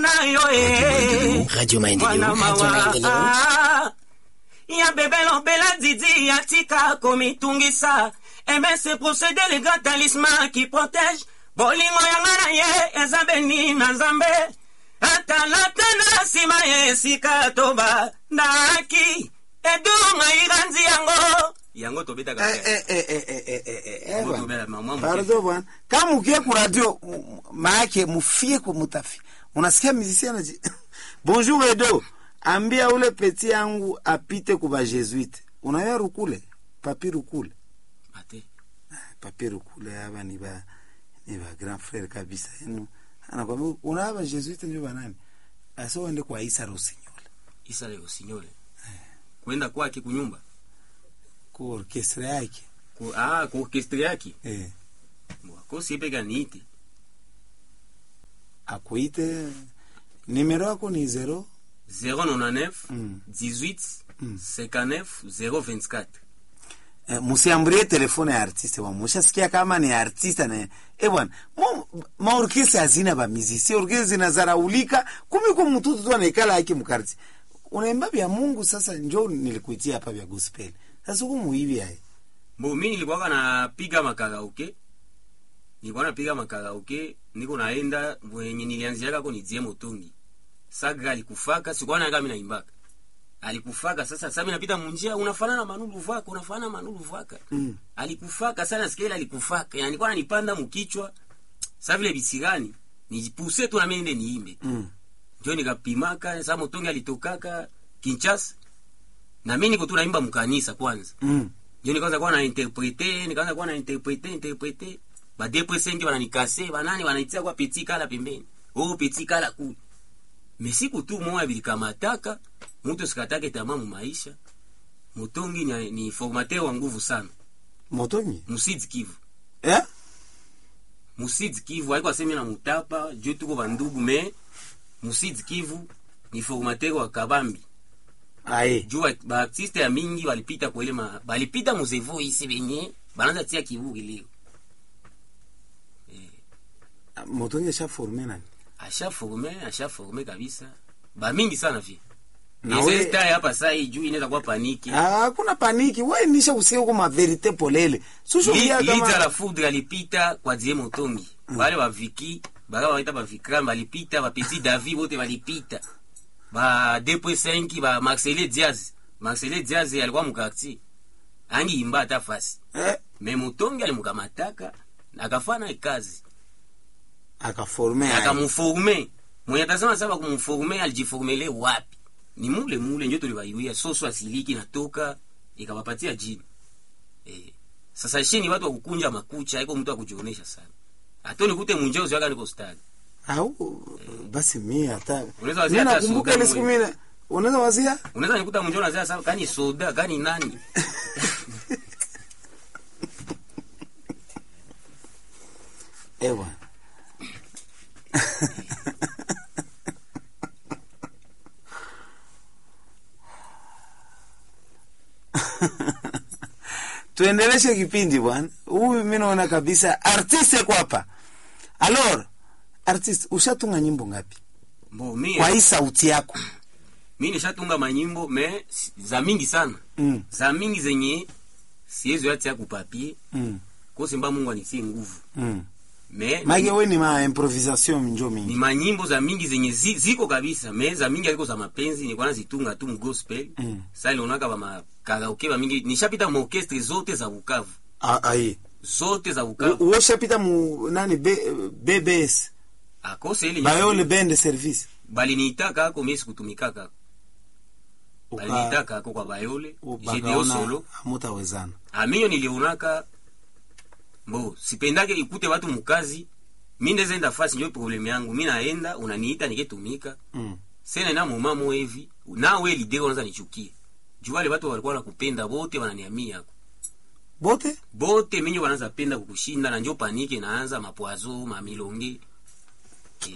nayo eh. Radio Maendeleo, Mwana Radio mawa, Maendeleo. ah. ya bebelo bela didi ya tika komitungisa ebe se procédé le grand talisman qui protège bolingo yanga na ye eza beni na nzambe atalata na nsima ya esika toba ndaki edunga iranzi yango yango tobetaka Eh, eh, eh, eh, eh, eh, eh, eh, eh, Mungu bwana. tobela mama muke. Pardon bwana. Kama ukie ku radio m- maake mufie ku mutafi. Unasikia musicien anaji. Bonjour Edo. Ambia ule peti yangu apite kuba Jesuite. Unaya rukule? Papi rukule. Ate. Papi rukule hapa ni ba ni ba grand frère kabisa yenu. Anakwambia unaba Jesuite ndio banani? Aso ende kwa Isa Rossignol. isa leo sinyole kwenda kwake kunyumba Ku orchestra yake. ku, ah, ku orkestre yake Eh. wakosi epeka niite Akuite nimero yako ni 0 099 Mm. 18 59 024 Eh, musiambulie telefone ya artiste wa mushasikia kama ni artiste na eh bwana mo- maorkestra hazina ba musicien orkestra zinazaraulika kumi kwa mtutu tu anaikala yake mkarti unaimba vya Mungu sasa njoo nilikuitia hapa vya gospel sasa huko muivi hai bo mi nilikuwaka napiga makaraoke nilikuwa napiga makaraoke niko naenda mwenye nilianziaka ni die motongi sagra alikufaka sikuwa naga mi naimbaka alikufaka sasa sasa mi napita munjia unafanana manulu vaka unafanana manulu vaka Mm. alikufaka sana sikeli alikufaka yani nilikuwa nanipanda mukichwa sa vile bisigani nijipuse tu na mimi nende niimbe mm. njo nikapimaka sa motongi alitokaka Kinshasa na mimi niko tu naimba mkanisa kwanza mm. njo nikaanza kuwa na interprete nikaanza kuwa na interprete interprete ba deux cinq bananikase banani banaitia kwa petit kala pembeni oh petit kala kule mesiku tu moya bilikamataka mtu sikatake tamaa mu maisha motongi ni, ni formateur wa nguvu sana motonyi musidi kivu eh musidi kivu aiko asemi na mutapa juu tuko bandugu me musidi kivu ni formateur wa kabambi aye juu ba- baartiste ya mingi balipita kwele ma balipita muzevo isi benye bananza tia kivuki leo motonyi sha forme nani ashaforme ashaforme kabisa bamingi sana vi Na we- izestaye hapa sai juu inaweza kuwa paniki Ah, hakuna paniki we nisha usikia huko ma verite polele sushu Li- kia lita kama la foudre alipita kwa die motongi bale baviki baka baita bavikram balipita bapeti davi bote balipita ba 2.5 ba marcele diaz marcele diaz alikuwa mukartier angiimba ata fasi eh me motongi alimukamataka akafana kazi akaforme aye. akamuforme mwenye atasema saba kumforme alijiformele wapi ni mule mule njo tulibaiwia soso asiliki natoka ikawapatia jini eh. sasa shini watu wa kukunja makucha haiko mtu akujionesha sana atoni kute munjeo ziwaka niko stadi au basi mi hata Unaweza wazia mi hata nakumbuka soda ile siku mwe. mimi unaweza wazia unaweza nikuta munjeo nazia sasa kani soda kani nani ewa tuendeleshe kipindi bwana huyu mi naona kabisa artiste kwa hapa alor artiste ushatunga nyimbo ngapi mbo mi kwa hii sauti yako mi nishatunga manyimbo me si- za mingi sana mm, za mingi zenye siwezi yatia kupapie mm, kosimba mungu anitie nguvu mm. me mage we ni ma improvisation njo ni mingi manyimbo za mingi zenye zi, ziko kabisa me za mingi aliko za mapenzi nilikuwa nazitunga tu mgospel Mm. sa ilionaka bamakaraoke bamingi nishapita maorkestre zote za bukavu Ah, aye zote za bukavu uoshapita mu nani B, bbs akose ile bayole bende service baliniitaka ako mie sikutumikaka Uka- baliniitaka ako kwa bayole ubakaona jedeo solo hamutawezana aminyo nilionaka mbo sipendake ikute watu mukazi mi ndezenda fasi njo probleme yangu mi naenda unaniita niketumika mm. sena na moma mo hivi nawe lideko unaanza nichukie juu wale watu walikuwa nakupenda bote wananiamia yako bote bote minyo wanaanza penda kukushinda na njo panike naanza mapwazo mamilonge Eh,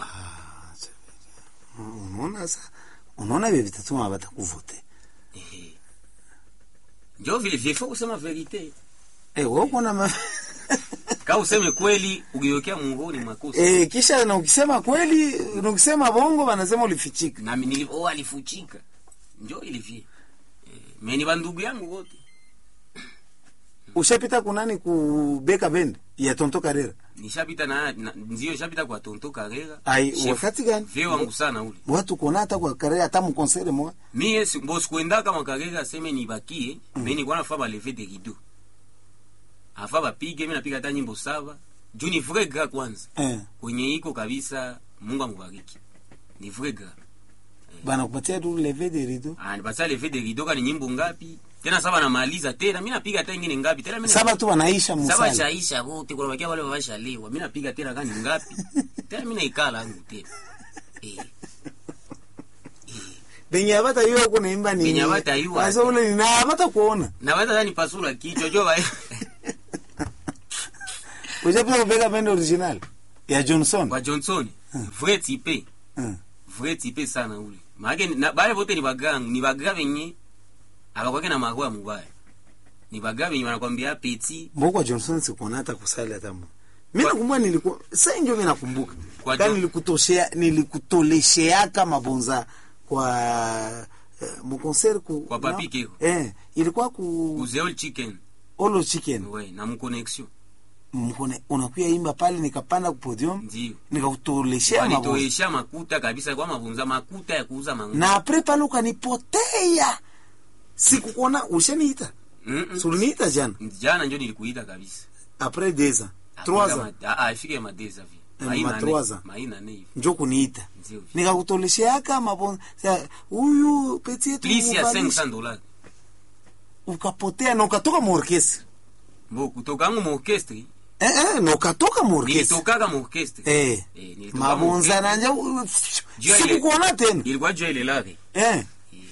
unaona sa unaona vye vitatuma batakuvote eh. njo vile vyefo kusema verite eh, wokona ma... kama au useme kweli ukiwekea mungoni makosa eh, kisha na ukisema kweli na ukisema bongo wanasema ulifichika nami nili oh, alifuchika njo ilivie eh, meni bandugu yangu wote ushapita kunani kubeka bende ya tonto karera nishapita na, na ndio nishapita kwa tonto karera ai Chef wakati gani vie wangu sana ule watu kuona hata kwa karera hata mkonsere mwa mie si- mbo sikuenda kama karera aseme nibakie mm. me nilikuwa nafaa baleve de rideau afa bapige mi napiga hata nyimbo saba juu ni vrai gra kwanza eh, kwenye iko kabisa mungu amubariki ni vrai gra bana kupatia tu leve de rido Ah, nipatia leve de rideau kani nyimbo ngapi tena saba namaliza tena mi napiga hata ingine ngapi tena mi saba tu wanaisha saba musala shaisha wote kuna bakia wale washalewa mi napiga tena kani ngapi tena mi naikala yangu tena eh. benye abata yuwa kunaimba ni Benye abatayua. Asa ule ni na abata kuona naweza tani pasula kichwa jo ba ushapita kubeka bende original ya Johnson kwa Johnson vrai type Hmm. vrai type sana ule maana na bale wote ni bagang ni baga benye abakwake na magoa mubaya ni baga benye wanakwambia petit mboko Johnson sikuona hata kusali hata mmoja mimi nakumbuka nilikuwa sasa ndio mimi nakumbuka Kwa kani Jo- nilikutoshea nilikutolesheaka mabonza kwa eh, mukonseri ku Kwa Papi na- Keko. eh ilikuwa ku kuzeol chicken Olo Chicken we na mconnexion mkone unakuya imba pale nikapanda ku podium ndio nikakutoleshea mabonza wanitoesha makuta kabisa kwa mavunza makuta ya kuuza mangu na apre pale ukanipotea sikukuona ushaniita mm -mm. suliniita jana jana njo nilikuita kabisa apres deux ans trois ans afike madeza vi Eh, maina ma ne- trois ans. maina ne hivi njo kuniita ndio vi nikakutolesheaka mabonza Sa- huyu peti yetu plus ya muvalishe. 500 dollars ukapotea na ukatoka muorkestre bo kutoka mu orchestre eh, eh, na ukatoka muorkestre nilitokaka mu orchestre eh. Eh, nilitoka mu mabonza orchestre. nanja Jua ile- sikukuona tena ilikuwa jua ile lake eh.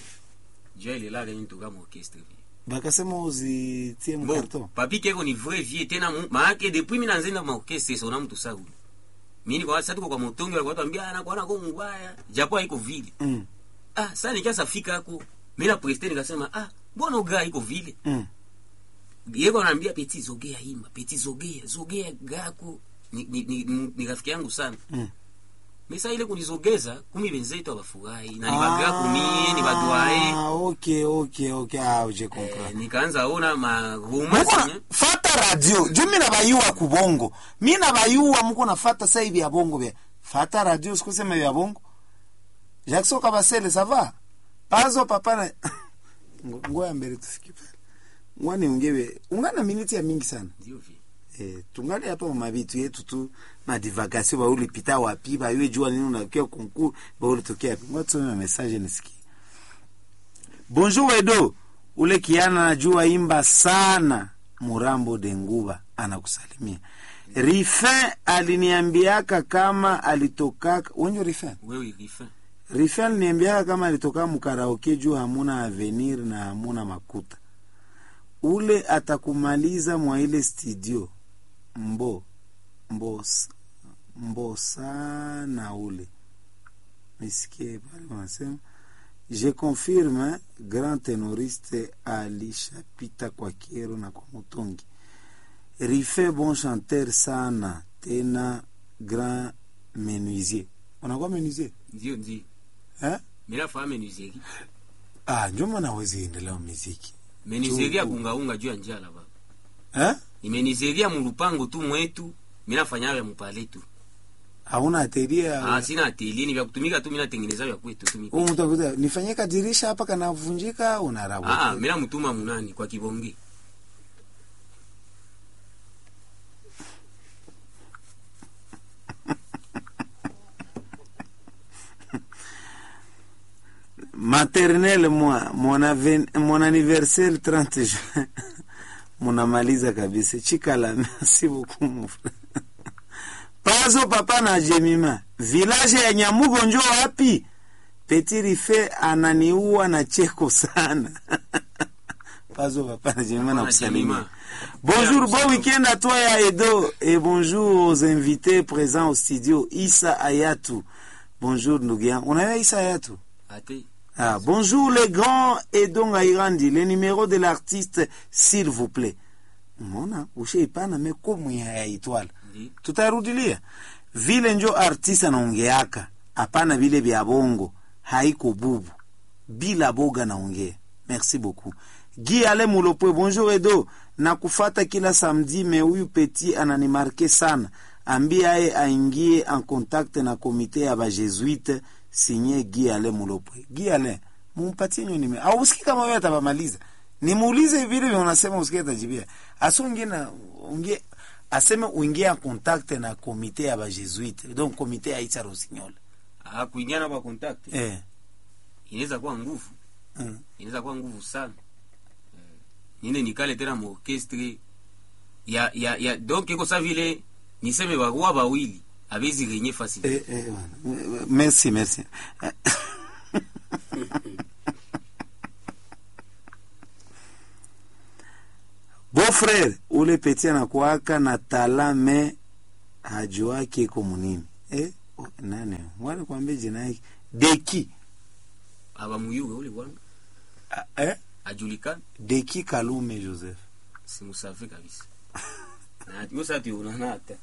jua ile lake nilitoka mu orchestre vi bakasema uzitie bo mkarton papi keko ni vrai vie tena mu- maake depuis mina nzenda mu orchestre sona mtu sagu mimi kwa sasa tuko kwa motongi walikuwa tuambia ana kwa nako mbaya japo haiko vile mm. ah sasa nikiasa fika hako mimi na prester nikasema ah mbona ugaa iko vile mm. yeko anaambia peti zogea imba peti zogea zogea gako ni, ni, ni, ni, ni rafiki yangu sana Mm. mesa ile kunizogeza kumi benzetu abafurahi na nibagaa kumie nibadwae Ah, okay, okay, okay. Ah, je eh, comprends. nikaanza ona maruma muko na zenye fata radio juu mi nabayuwa kubongo mi nabayuwa muko nafata sai vya bongo vya fata radio sikusema vya bongo jackson kabasele sava pazo papa na Ngo- ngoya mbele tufiki pale ngwani ungewe ungana miniti ya mingi sana ndio vi eh, tungali hapa mabitu yetu tu madivagation baulipita wapi bayue jua nini unakia konkur baulitokea wapi ngotusome message nisikie bonjour edo ule kiana najua imba sana murambo denguba anakusalimia rifin aliniambiaka kama alitokaka wenjo rifin wewe rifin rifin aliniambiaka kama alitoka mukaraoke juu hamuna avenir na hamuna makuta ule atakumaliza mwa ile studio mbo mbo mbo sana ule nisikie pale wanasema je confirme grand tenoriste alishapita kwa kiero na kwa mutongi rife bon chanteur sana tena grand menuisier unakuwa menuisier ndio ndio eh? mila fa menuzeri ah, njoma nawezi endelea muziki menuzeri ya Juu- kungaunga juu ya njala baba eh? imenizeria mulupango tu mwetu minafanya vya mupale tu hauna ateria ah, sina atelier ni vya kutumika tu minatengeneza vya kwetu tu Huyu mimi mtu akuta nifanyie kadirisha hapa kanavunjika unarabu ah, mina mutuma munani kwa kibonge maternelle moi mon, aven, mon anniversaire 30 juin munamaliza kabisa chikala merci beaucoup mon frère pazo papa na jemima village ya nyamugo njo wapi petit rife ananiua na cheko sana pazo papa na jemima na na kusalimia Jemima. Bonjour, Bien, bon week-end à toi et à Edo. Et bonjour aux invités présents au studio. Issa Ayatou. Bonjour, Nougian. On avait Issa Ayatou. ate Ah, bonjour les grands Edon Airandi. Le numéro de l'artiste, s'il vous plaît. umeona ushaipana mekomu ya ya itwala Ndi. tutarudilia vile njo artiste anaongeaka hapana vile vya bongo haiko bubu bila boga naongea merci beaucoup gi ale mulopwe bonjour edo na kufata kila samedi me huyu petit ananimarke sana ambie aye aingie en contact na komite ya bajesuite sinye gi ale mulopwe gi ale mumpatie nyo nime au usiki kama wewe atabamaliza nimuulize vile vile unasema usikie atajibia aso ungie na ungie aseme uingie en contact na komite ya bajesuite donc komite ya Itsa Rossignol Ah, kuingiana kwa contact eh inaweza kuwa nguvu mm. inaweza kuwa nguvu sana Eh, nine nikale tena muorkestre ya ya ya donc iko sa vile niseme barua bawili abezi renye facile Eh, eh, bwana. merci merci bon frère ule peti anakuaka na tala me hajuaki iko munini eh, oh, nane wale kwambia jina yake deki abamuyuge ule bwana Ah, eh? ajulikana deki kalume joseph simusafe kabisa na yo sa tuonana hata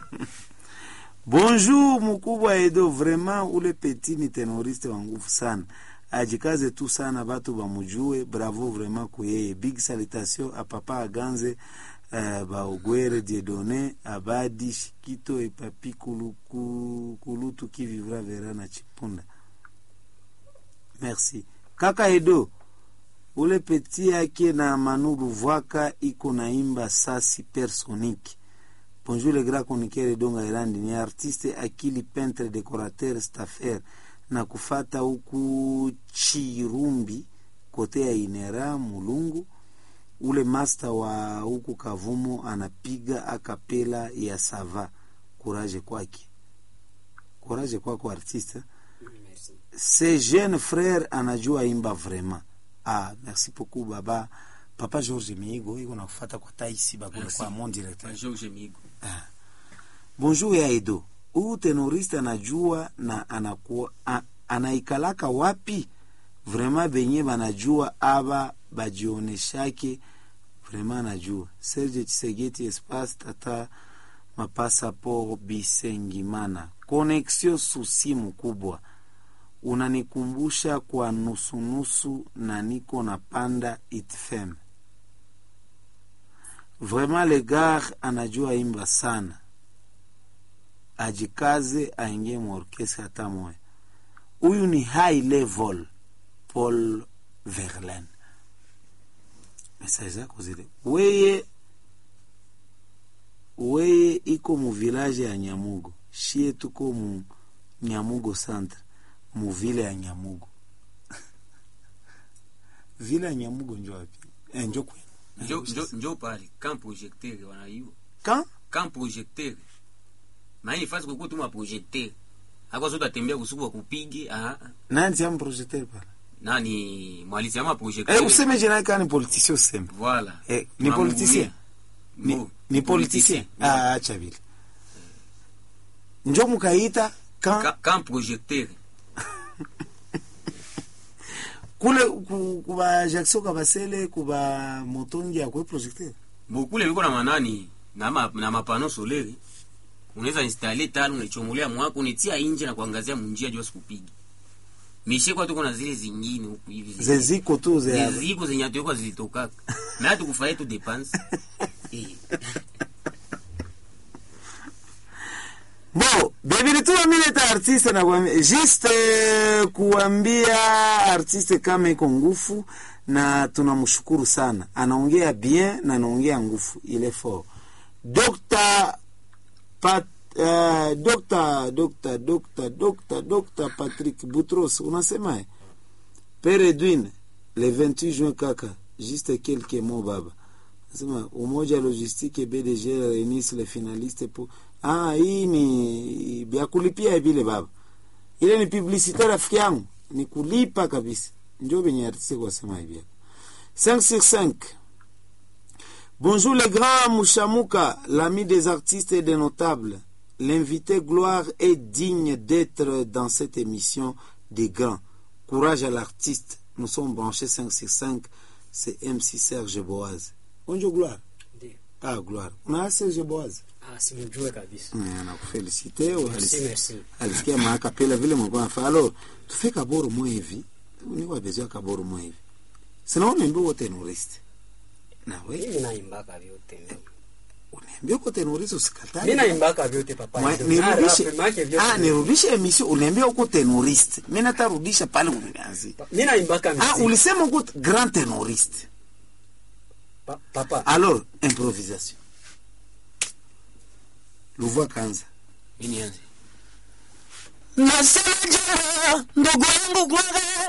bonjour mkubwa edo vraiment ule peti ni tenoriste wa nguvu sana ajikaze tu sana batu bamujue bravo vraiment kuyeye big salutation a papa aganze uh, baogwere diedone abadi shikito epapi kuluku, kulutu qui vivra vera na chipunda merci kaka edo ule peti yake na manu luvwaka iko naimba sa supersonique Bonjour les grands chroniqueurs Donga Irandi ni artiste akili peintre décorateur staffer na kufata huku Chirumbi kote ya Inera Mulungu ule master wa huku Kavumo anapiga akapela ya sava courage kwake courage kwako artiste Merci. ce jeune frère anajua imba vraiment ah merci beaucoup baba papa George Miigo iko nakufata kwa taisi bakule Merci. kwa mon directeur Ba George Migo bonjour ya edo huyu tenoriste anajua na anakuwa a, anaikalaka wapi vraiment benye banajua aba bajioneshake vraiment anajua serge chisegeti espace tata mapasaport bisengimana connexion susi mkubwa unanikumbusha kwa nusunusu na niko na panda itfem vraiment le gar anajua imba sana ajikaze aingie muorkestra hata moya huyu ni high level paul verlaine mesaje zako zile weye weye iko mu village ya nyamugo shie tuko mu nyamugo centre mu vile ya nyamugo vile ya nyamugo njo wapi eh, njo kwenu njo njo njo pale camp projecteur wanaiwa Quand? camp projecteur maana nifasi kukuwa tu ma projecteur akwa sote atembea kusuku wa kupige ah ah. nani tia mprojecteur pala nani mwalisi ama projecteur eh, useme jina yake ni politicien useme voilà Eh, ni politicien ni, Bo, ni politicien ah, acha vile njo mukaita kan Ca- camp projecteur kule ku- kuba jackson kabasele kuba motongi akwe projecteur bokule biko na manani na, ma, na mapano solaire unaweza installe talo unaichomolea mwako unetia inje na kuangazia munjia jua sikupigi mishe kwa tuko na zile zingine huku hivi zile- zeziko tu ze ziko zenye atuekwa zilitokaka na hatu kufaye tu depense eh. bo bebilituma mileta artiste na kuambia juste eh, kuambia artiste kama iko ngufu na tunamshukuru sana anaongea bien na anaongea ngufu ile fort Dr. Pat, uh, Dr. Dr. Dr. Dr. Dr. Patrick Boutros unasema Père Edwin le 28 juin kaka juste quelques mots baba nasema umoja logistique BDG réunissent les finalistes pour ah hii ni vya kulipia vile baba ile ni publicité rafiki yangu ni kulipa kabisa ndio venye artiste kwa sema hivi 5 sur 5 Bonjour les grands Mouchamouka, l'ami des artistes et des notables. L'invité Gloire est digne d'être dans cette émission des grands. Courage à l'artiste. Nous sommes branchés 5 sur 5. C'est MC Serge Boaz. Bonjour Gloire. Ndio. ah gloire una Serge Boaz Ah, simjue kabisa. Mm, nakufelicite wewe Merci, alisi- merci. alisikia maakapela vile mlikuwa nafanya alors tufe kaboro mwe hivi ni kwa besoin kaboro mwe hivi sinaona mbi wote terroriste na we Mimi naimbaka vyote. mimi. uniambia uko terroriste usikatae Mimi naimbaka vyote papa. Mwa- Ndio, nirudishe na rap, make vyote. ah nirudishe emission uniambia uko terroriste mimi natarudisha pale unianzi Mimi naimbaka ah muziki. ulisema uko grand terroriste Pa- Papa. alors improvisation luvua kanza nasema jana ndugu yangu Gware